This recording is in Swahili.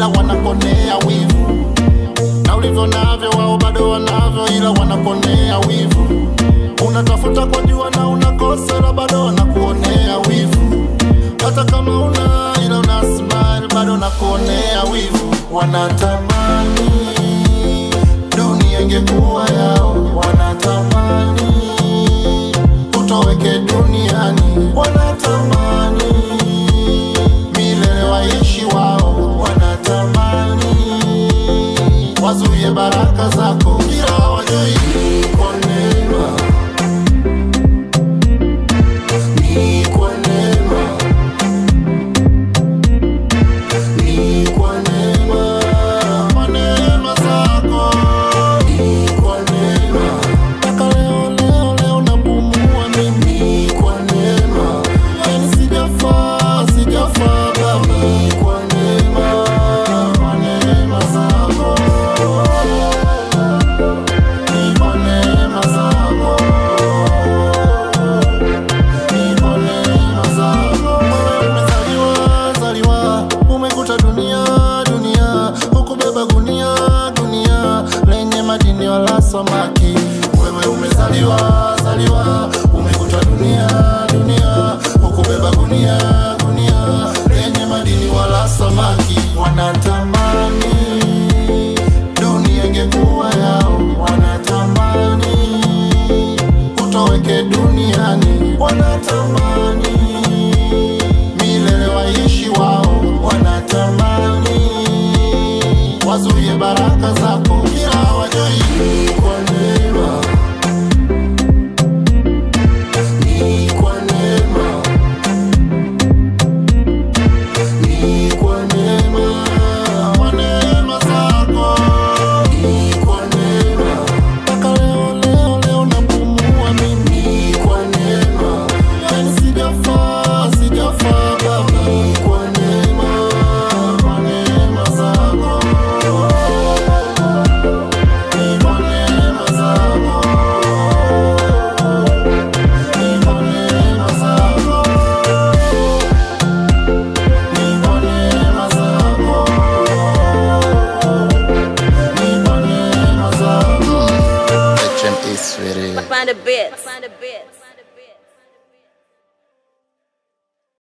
wanakonea wivu na ulivyo navyo wao bado wanavyo, ila wanaponea wivu. Unatafuta kwa jua na unakosa, ila bado wanakuonea wivu. Hata kama una ila una smile, bado wanakuonea wivu. Wanatamani dunia ingekuwa yao, wanatamani utoweke duniani, wanatamani milele waishi wao, wanatamani wazuie baraka zako, ila hawajui ni kwa neema, ni kwa neema, ni kwa neema, kwa neema zako, ni kwa neema, mpaka leo leo leo napumua mimi, ni kwa neema, yani sijafaa sijafaa Baba, ni kwa neema, kwa neema zako ni kwa neema zako, ni kwa neema zako. Wewe umezaliwa zaliwa, umekuta dunia dunia, hukubeba gunia gunia lenye madini wala samaki. Wewe umezaliwa zaliwa, umekuta dunia dunia, hukubeba gunia gunia lenye madini wala samaki. Wanatamani dunia ingekuwa yao, wanatamani utoweke duniani, wanatamani milele waishi wao, wanatamani wazuie baraka zako, ila hawajui ni kwa neema, ni kwa neema, ni kwa neema, kwa neema zako, ni kwa neema, mpaka leo leo leo napumua mimi, ni kwa neema, yani sijafaa sijafaa Baba, ni kwa neema, kwa neema zako, ni kwa neema zako, ni kwa neema zako. Ni kwa neema zako, ni kwa neema zako. HME Swiri. Find a bit. Find a bit.